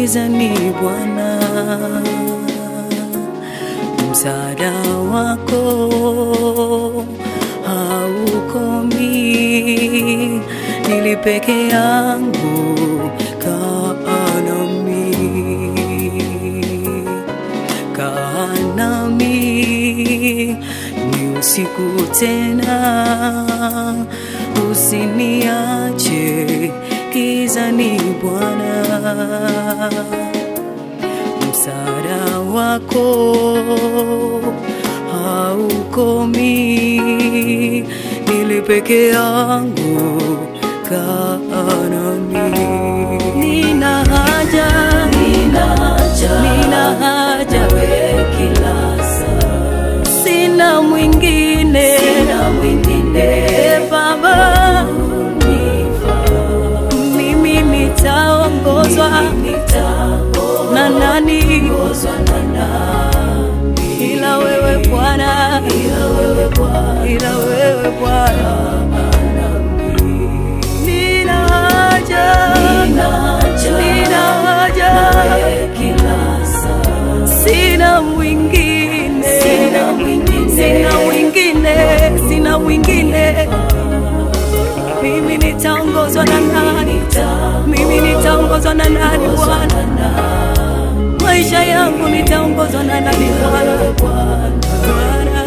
gizani Bwana, msaada wako haukomi, nili peke yangu, kaa nami, kaa nami, ni usiku tena, usiniache gizani Bwana msaada wako haukomi, nili peke yangu, kaa nami. Nina haja, nina haja, nina haja wewe kila saa, sina mwingine, sina mwingine e Baba, mimi nitaongozwa na nani ila wewe Bwana, ila wewe Bwana. Nina haja, nina haja, sina mwingine, sina mwingine, sina mwingine. Mimi nitaongozwa na nani? Mimi nitaongozwa na nani Bwana? maisha yangu nitaongozwa na nani Bwana? Bwana.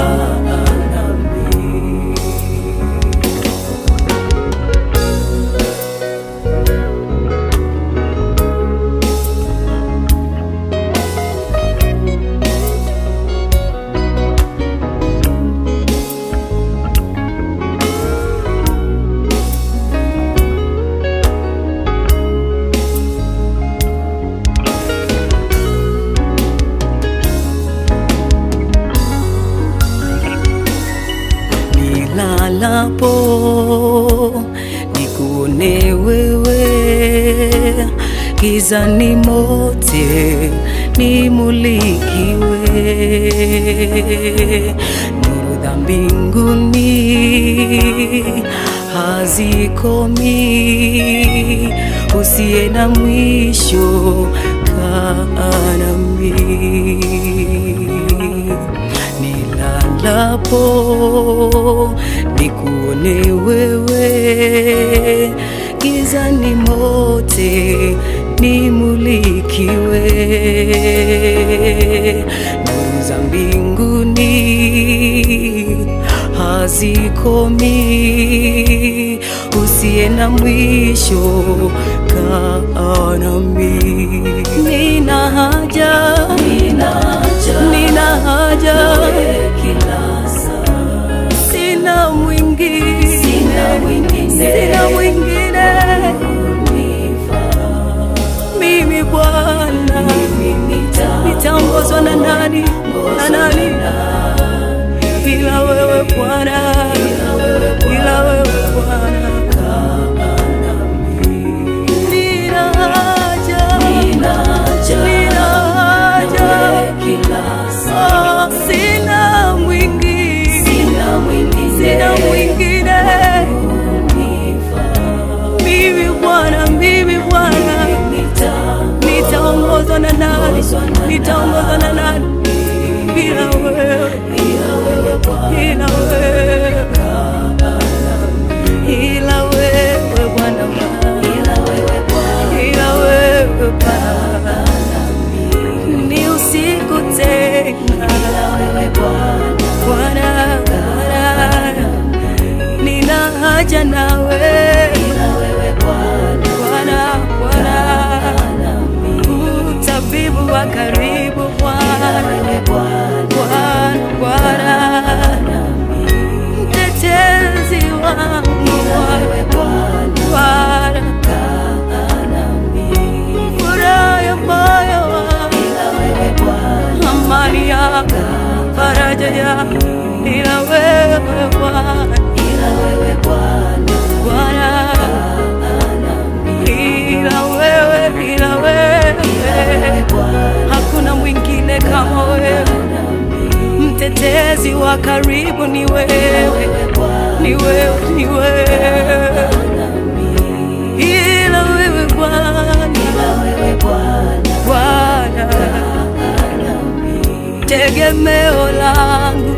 nilalapo nikuone wewe, gizani mote nimulikiwe, nuru za mbinguni hazikomi, usiye na mwisho, kaa nami nilalapo nikuone wewe, gizani mote nimulikiwe, nuru za mbinguni hazikomi, usiye na mwisho, kaa nami. Nina haja, nina haja, nina haja sina mwingine, sina mwingine, sina mwingine. Mimi Bwana, nitaongozwa na nani? Na nani? Ila wewe Bwana, ila wewe Bwana. Nina haja, nina haja, Oh, sina mwingine, sina mwingine. Mimi Bwana, mimi Bwana, nitaongozwa na nani? Nitaongozwa na nani? Ila wewe, ila wewe, ila wewe Bwana, ila wewe Bwana, ni usiku tena Bwana, Bwana, nina haja nawe Bwana, Bwana, utabibu wa karibu Bwana, Bwana, Bwana, mtetezi wangu Bwana, furaha ya moyo wangu amani yako, faraja yako, ila wewe Bwana, Bwana, ila wewe, ila wewe, hakuna mwingine kama wewe, mtetezi wa karibu ni wewe, ni wewe, ni wewe, ila wewe Bwana, tegemeo langu